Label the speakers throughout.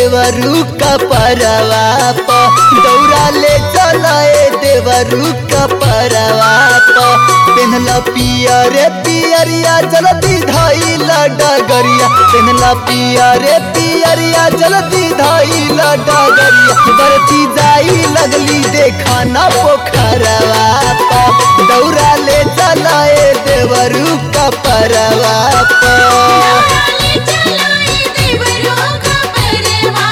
Speaker 1: देवरू का परवा प दौरा ले चलाए देवरू का परवा प पेनला पिया रे पियरिया जल्दी धाइला डगरिया पेनला पिया रे पियरिया जल्दी धाइला डगरिया बरती जाई लगली देखा ना पोखरवा प दौरा ले चलाए देवरू का परवा प
Speaker 2: चलाए चलाए देवरों का परवा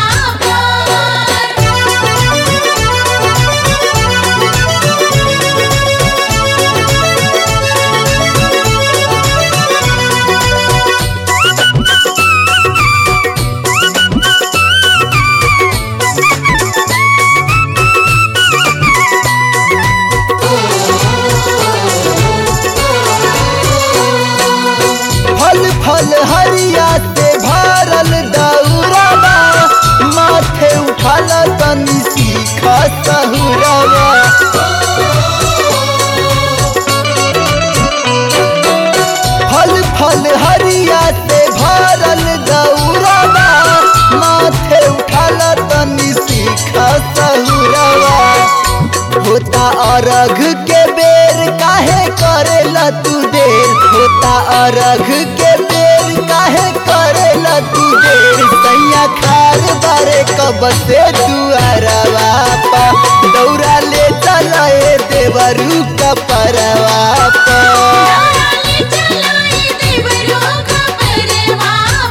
Speaker 1: फल फल हरिया से भरल दौरावा माथे उठाल तनी सीखा सहुरावा फल फल हरिया से भरल दौरावा माथे उठाल तनी सीखा सहुरावा होता अरघ के बेर काहे करेला तू देर होता अरघ के बेर काहे करेला तू देर सैया खार बारे कब से दुआरवा पा दौरा ले चलाए देवरू का परवा पा
Speaker 2: चलाए चलाए देवरों का परवा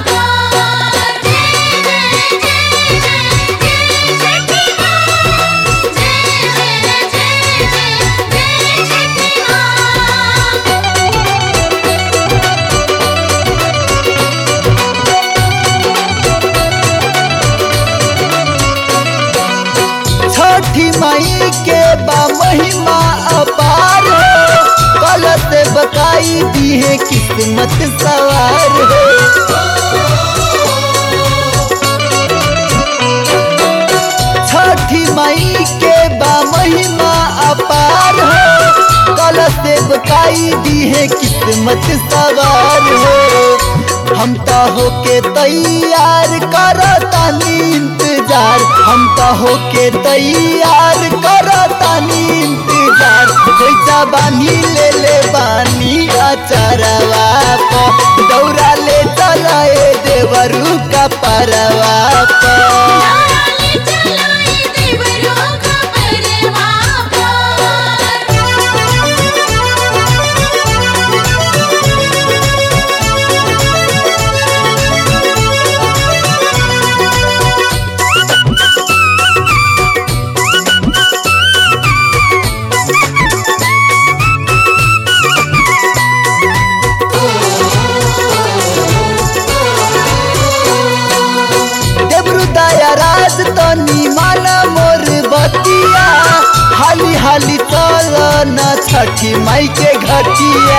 Speaker 2: जय जय जय जय जय छठी माँ जय जय जय जय जय छठी माँ
Speaker 1: छठी मई के बा महिमा अपार हो कल से बताई दी है किस्मत सवार हो छठी मई के बा महिमा अपार हो कल से बताई दी है किस्मत सवार हो हम तो होके तैयार करो तानी इंतजार हम तो होके तैयार करो तानी इंतजार खोइचा बानी ले ले बानी अचरवा प दौरा ले चलाए देवरू का परवा प
Speaker 2: चलाए चलाए देवरों का परवा
Speaker 1: देवरू दया राज तनी माना मोर बतिया हाली हाली चल न छठी माई के घटिया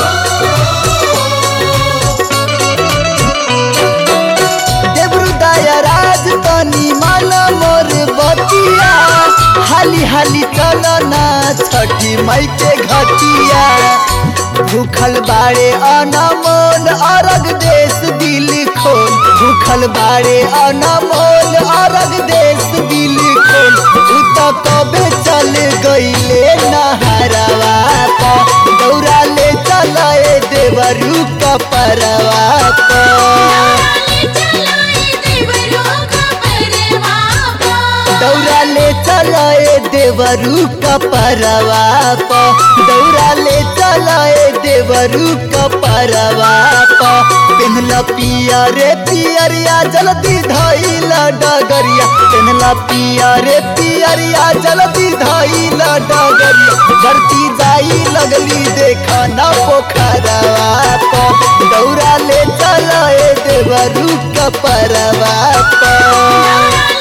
Speaker 1: देवरू दया राज तनी माना मोर बतिया हाली हाली चल न छठी माई के घटिया भूखल बाड़े अनमोल अरग देश दिल खोल भूखल बाड़े अनमोल अरग देश दिल खोल उ तो कबे चल गईले नहरवा प दौरा ले चलाए देवरू का परवा प
Speaker 2: चलाए चलाए देवरों का परवा
Speaker 1: दौरा ले चलाए देवरू का परवा प दौरा ले चलाए देवरू का परवा प पेनला पिया रे पियरिया जल्दी धाइला डगरिया पेनला पिया रे पियरिया जल्दी धाइला डगरिया भरती जाई लगली देखा ना पोखरवा प दौरा ले चलाए देवरू का परवा प
Speaker 2: चलाए